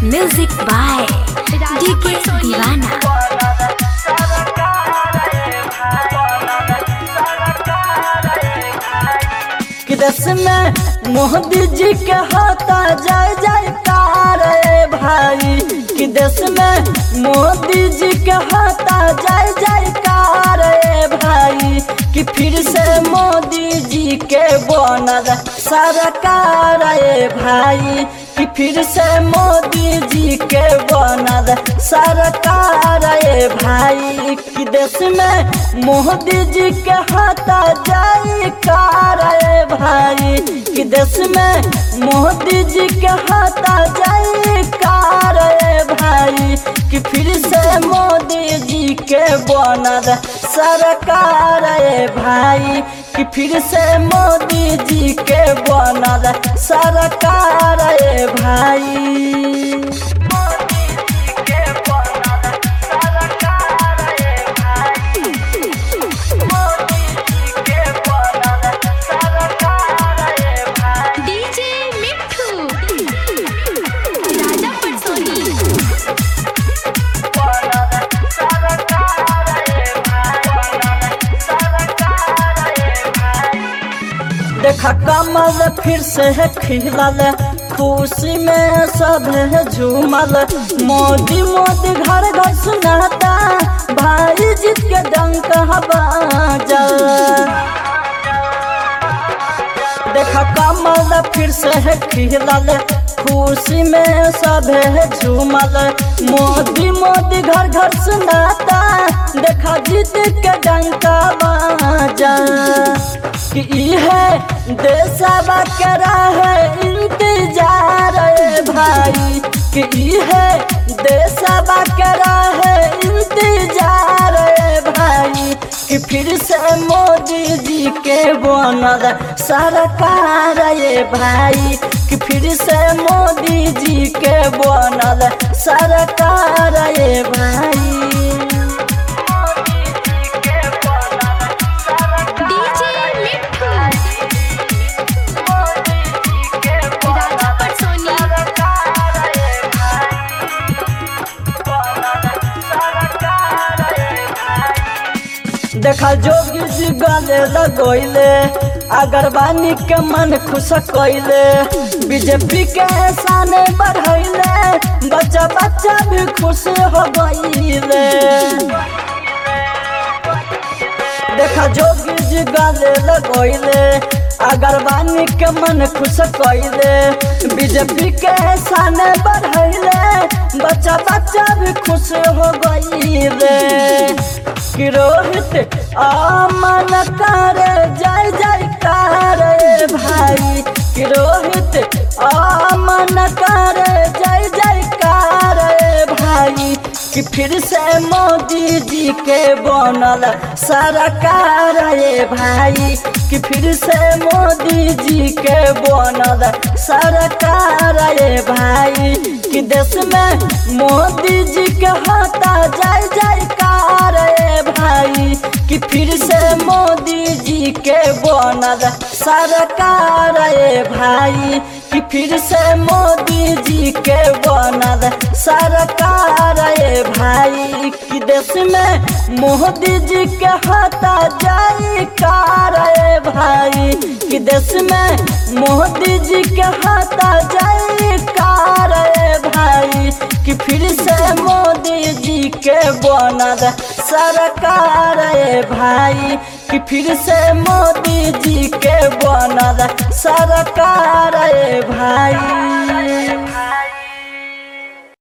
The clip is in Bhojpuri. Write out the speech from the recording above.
म्यूजिक बाय डीके दीवाना कि देश में मोदी जी के होता जय जयकार रे भाई कि देश में मोदी जी के होता जय जयकार रे भाई कि फिर से मोदी जी के बनल सरकार रे भाई कि फिर से मोदी जी के बनल सरकार रे भाई कि देश में मोदी जी के होता जयकार रे भाई कि देश में मोदी जी के हाथा जयकार रे भाई कि फिर से मोदी जी के बनल सरकार रे भाई कि फिर से मोदी जी के बनल सरकार रे भाई मोदी जी के बनल सरकार रे भाई मोदी जी के बनल सरकार रे भाई डीजे मिठू राजा पटसोनी देखा कमल फिर से है खिलल खुशी में सब है झूमल मोदी मोदी घर घर सुनाता भाई जीत के डंक बाजा देखा कमल फिर से है खिलल खुशी में सब है झूमल मोदी मोदी घर घर सुनाता देखा जीत के डंका बाजा कि है देशवा करा है इंतजार रे भाई कि है देशवा करा है इंतजार रे भाई कि फिर से मोदी जी के बनल सरकार ये भाई कि फिर से मोदी जी के बनल सरकार ये भाई मोदी जी के बनल डीजे मिठू मोदी जी के राजा पटसोनी देखा जोगी जी गले लगोइले अगरबानी के मन खुश कइले बीजेपी के साने बढ़ैले बच्चा बच्चा भी खुश हो गइले देखा जोगी जी गले लगोइले अगरबानी के मन खुश कइले बीजेपी के साने बढ़ैले बच्चा बच्चा भी खुश हो गइले कि रोहित आमन कर जय जयकार रे भाई कि रोहित आमन कर जय जयकार रे भाई कि फिर से मोदी जी के बनल सरकार रे भाई कि फिर से मोदी जी के बनल सरकार रे भाई कि देश में मोदी जी के होता जय जयकार रे भाई कि फिर से मोदी जी के बनल सरकार रे भाई कि फिर से मोदी जी के बनल सरकार रे भाई कि देश में मोदी जी के होता जयकार रे भाई कि देश में मोदी जी के होता जयकार रे भाई कि फिर से मोदी जी के बनल सरकार रे भाई कि फिर से मोदी जी के बनल सरकार रे भाई